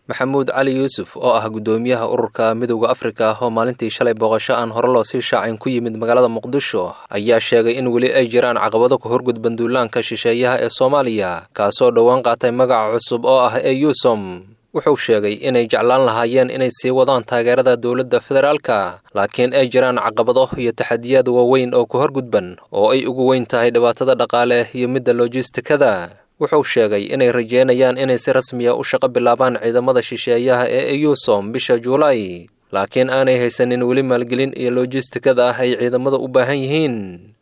maxamuud cali yuusuf oo ah guddoomiyaha ururka midowda afrika oo maalintii shalay booqasho aan hore loo sii shaacin ku yimid magaalada muqdisho ayaa sheegay in weli ay jiraan caqabado ku horgudban duulaanka shisheeyaha ee soomaaliya kaasoo dhowaan qaatay magaca cusub oo ah ee yuusom wuxuu sheegay inay jeclaan lahaayeen inay sii wadaan taageerada dowladda federaalka laakiin ay jiraan caqabado iyo taxadiyaad waaweyn oo ku horgudban oo ay ugu weyn tahay dhibaatada dhaqaale iyo midda lojistikada wuxuu sheegay inay rajeynayaan inay si rasmiya u shaqo bilaabaan ciidamada shisheeyaha ee eyusom bisha juulaay laakiin aanay haysanin weli maalgelin iyo lojistikada ah ay ciidamada u baahan yihiin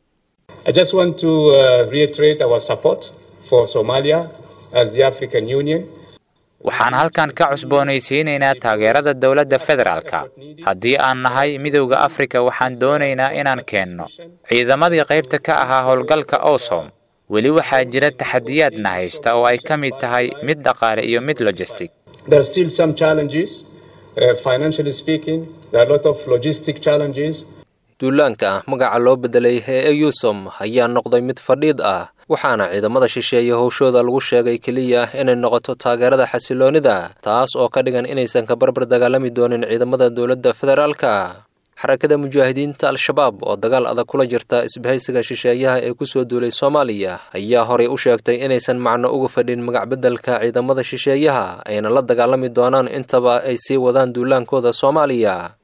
waxaan halkan ka cusboonaysiinaynaa taageerada dowladda federaalka haddii aan nahay midowda afrika waxaan doonaynaa inaan keenno ciidamadii qaybta ka ahaa howlgalka osom weli waxaa jira taxadiyaadna haysta oo ay ka mid tahay mid dhaqaale iyo mid logistic duulaanka magaca loo bedelay ee eyusom ayaa noqday mid fadhiid ah waxaana ciidamada shisheeye howshooda lagu sheegay keliya inay noqoto taageerada xasiloonida taas oo ka dhigan inaysan ka barbar dagaalami doonin ciidamada dowladda federaalka xarakada mujaahidiinta al-shabaab oo dagaal adag kula jirta isbahaysiga shisheeyaha ee kusoo duulay soomaaliya ayaa horay u sheegtay inaysan macno uga fadhin magacbeddelka ciidamada shisheeyaha ayna la dagaalami doonaan intaba ay sii wadaan duulaankooda soomaaliya